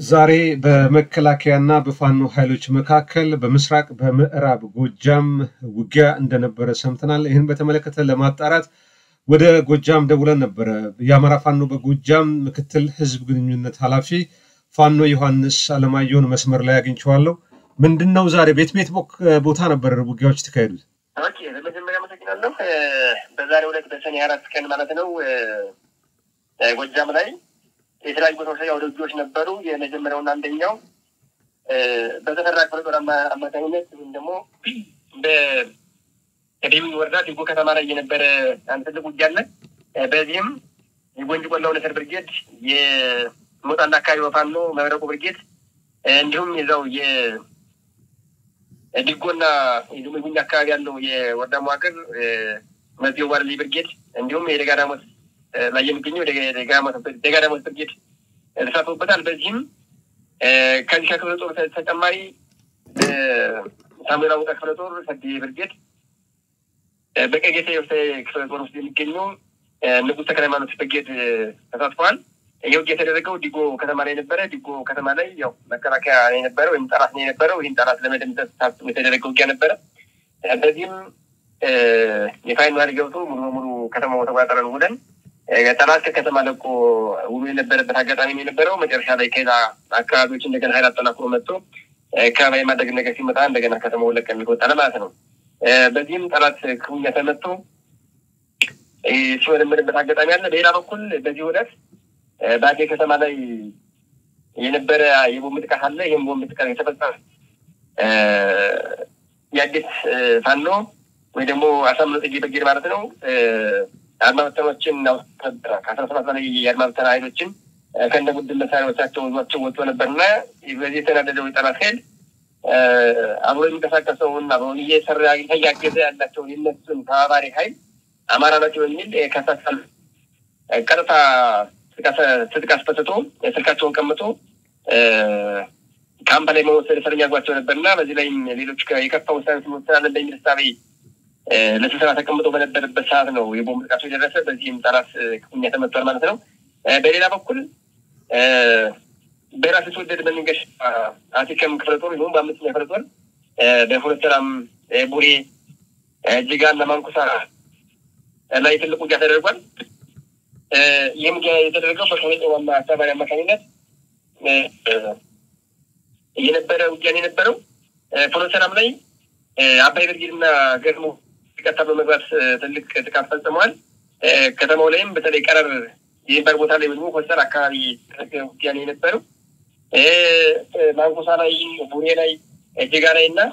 ዛሬ በመከላከያና በፋኖ ኃይሎች መካከል በምስራቅ በምዕራብ ጎጃም ውጊያ እንደነበረ ሰምተናል። ይህን በተመለከተ ለማጣራት ወደ ጎጃም ደውለን ነበረ። የአማራ ፋኖ በጎጃም ምክትል ህዝብ ግንኙነት ኃላፊ ፋኖ ዮሐንስ አለማየሁን መስመር ላይ አግኝቼዋለሁ። ምንድን ነው ዛሬ ቤት ቤት ቦታ ነበር ውጊያዎች የተካሄዱት? ኦኬ፣ በመጀመሪያ አመሰግናለሁ። በዛሬው ዕለት በሰኔ አራት ቀን ማለት ነው ጎጃም ላይ የተለያዩ ቦታዎች ላይ አውደ ውጊያዎች ነበሩ። የመጀመሪያውና አንደኛው በተፈራ ክፍለ ጦር አማካኝነት ወይም ደግሞ በደቡብ ወረዳ ዲጎ ከተማ ላይ የነበረ አንድ ትልቅ ውጊያ አለ። በዚህም የጎንጅ ቆላው ነሰር ብርጌድ፣ የሞጣና አካባቢ ፋኖ መብረቁ ብርጌድ እንዲሁም የዛው የዲጎና የጉኝ አካባቢ ያለው የወረዳ መዋቅር መዚው ዋርሊ ብርጌድ እንዲሁም የደጋዳሞት ላይ የሚገኘው ደጋዳሞት ብርጌድ ተሳትፎበታል። በዚህም ከዚህ ከክፍለ ጦር ተጨማሪ ሳሙኤል አወቀ ክፍለ ጦር ሰዴ ብርጌድ በቀጌታ ክፍለ ጦር ውስጥ የሚገኘው ንጉሥ ተክለ ሃይማኖት ብርጌድ ተሳትፈዋል። ይህ ውጊያ የተደረገው ዲጎ ከተማ ላይ ነበረ። ዲጎ ከተማ ላይ ያው መከላከያ ነው የነበረ ወይም ጠላት ነው የነበረው። ይህን ጠላት ለመደምሰስ ታስቦ የተደረገ ውጊያ ነበረ። በዚህም የፋይን ማሪ ገብቶ ሙሉ በሙሉ ከተማው ተቆጣጠረን ውለን ጠላት ከከተማ ለቆ ውሎ የነበረበት አጋጣሚ የነበረው መጨረሻ ላይ ከሌላ አካባቢዎች እንደገና ኃይል አጠናክሮ መጥቶ ከበባ የማድረግ ነገር ሲመጣ እንደገና ከተማው ለቀን የሚወጣለ ማለት ነው። በዚህም ጠላት ክፉኛ ተመቶ ሲወለምድበት አጋጣሚ አለ። በሌላ በኩል በዚህ ዕለት በአዴ ከተማ ላይ የነበረ የቦምብ ጥቃት አለ። ይህም ቦምብ ጥቃት የተፈጸመ የአዴት ፋኖ ወይ ደግሞ አሳምነው ጽጌ ብርጌድ ማለት ነው አድማ በተኖችን ነበረ ከአስራ ሰባት በላይ የአድማ በተና ኃይሎችን ከእንደ ቡድን መሳሪያዎቻቸው ይዟቸው ወጥቶ ነበርና በዚህ የተናደደው የጠላት ኃይል አብሮ የሚንቀሳቀሰውን አብሮ እየሰራ እያገዘ ያላቸውን የነሱን ተባባሪ ኃይል አማራ ናቸው በሚል ከሳሳል ቀጥታ ትጥቅ አስፈትቶ ስልካቸውን ቀምቶ ካምፕ ላይ መወሰድ እስረኛ አድርጓቸው ነበርና በዚህ ላይም ሌሎች የከፋ ውሳኔ ሲወስናለን በሚል እሳቤ ለስብሰባ ተቀምጦ በነበረበት ሰዓት ነው የቦምብ ጥቃቱ የደረሰ። በዚህም ጠላት ክፉኛ ተመቷል ማለት ነው። በሌላ በኩል በራስ የተወደድ በሚንገሽ አቲከም ክፍለ ጦር ይሁን በአምስተኛ ክፍለ ጦር በሁለት ሰላም ቡሬ፣ ጅጋ እና ማንኩሳ ላይ ትልቅ ውጊያ ተደርጓል። ይህም ውጊያ የተደረገው በከቤጠ ዋና አስተባባሪ አማካኝነት የነበረ ውጊያን የነበረው ፍኖተ ሰላም ላይ አባይ ብርጌድ እና ገድሞ ቀጥታ በመግባት ትልቅ ጥቃት ፈጽመዋል። ከተማው ላይም በተለይ ቀረር የሚባል ቦታ ላይ ደግሞ ኮስተር አካባቢ ውጊያ ነው የነበረው። ማንኮሳ ላይ፣ ቡሬ ላይ፣ ጅጋ ላይ እና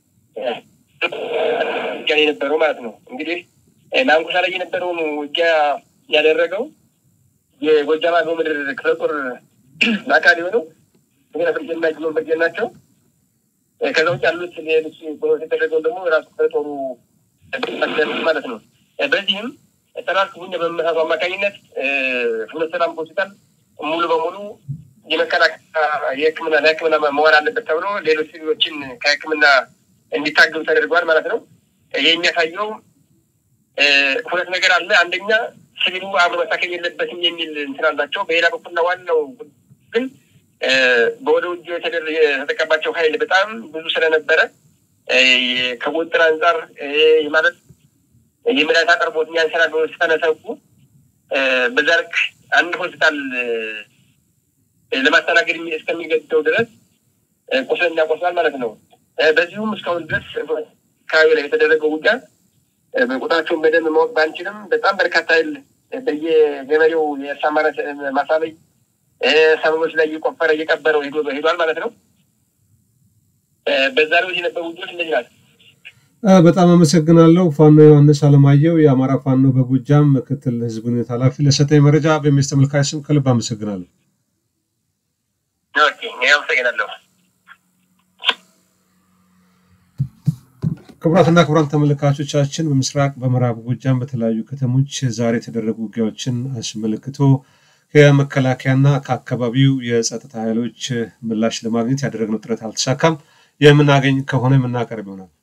ውጊያ ነው የነበረው ማለት ነው። እንግዲህ ማንኮሳ ላይ የነበረውን ውጊያ ያደረገው የጎጃም አገው ምድር ክፍለ ጦር አካል የሆነው ዜና ብርጌድ እና ጅሎን ብርጌድ ናቸው። ከዛ ውጭ ያሉት ሌሎች የተደረገውን ደግሞ ራሱ ከጦሩ ማለት ነው። በዚህም ጠላት ክፉኛ በመመሳቱ አማካኝነት ፍኖተ ሰላም ሆስፒታል ሙሉ በሙሉ የመከላከያ የሕክምና ለሕክምና መዋል አለበት ተብሎ ሌሎች ሲቪሎችን ከሕክምና እንዲታገሉ ተደርገዋል ማለት ነው። ይህ የሚያሳየው ሁለት ነገር አለ። አንደኛ ሲቪሉ አብሮ መታከል የለበትም የሚል እንትን አላቸው። በሌላ በኩልና ዋናው ግን በወደ ውጭ የተጠቀባቸው ኃይል በጣም ብዙ ስለነበረ ከቁጥጥር አንጻር ማለት የመድኃኒት አቅርቦት ያንሰራል ብሎ ስለነሰጉ በዛ ልክ አንድ ሆስፒታል ለማስተናገድ እስከሚገድደው ድረስ ቁስለኛ ቆስሏል ማለት ነው። በዚሁም እስካሁን ድረስ አካባቢ ላይ የተደረገው ውጊያ ቁጥራቸውን በደንብ ማወቅ ባንችልም በጣም በርካታ ኃይል በየገበሬው የእርሻ ማሳ ላይ ሰበቦች ላይ እየቆፈረ እየቀበረው ሄዷል ማለት ነው። በዛ ላይ የነበሩ ውጊያዎች እንደዚህ ናቸው። በጣም አመሰግናለሁ። ፋኖ ዮሐንስ አለማየሁ የአማራ ፋኖ በጎጃም ምክትል ህዝብ ግንኙነት ኃላፊ ለሰጠኝ መረጃ በሚስ ተመልካች ስም ከልብ አመሰግናለሁ። አመሰግናለሁ። ክቡራትና ክቡራን ተመልካቾቻችን በምስራቅ በምዕራብ ጎጃም በተለያዩ ከተሞች ዛሬ የተደረጉ ውጊያዎችን አስመልክቶ ከመከላከያና ከአካባቢው የጸጥታ ኃይሎች ምላሽ ለማግኘት ያደረግነው ጥረት አልተሳካም። የምናገኝ ከሆነ የምናቀርብ ይሆናል።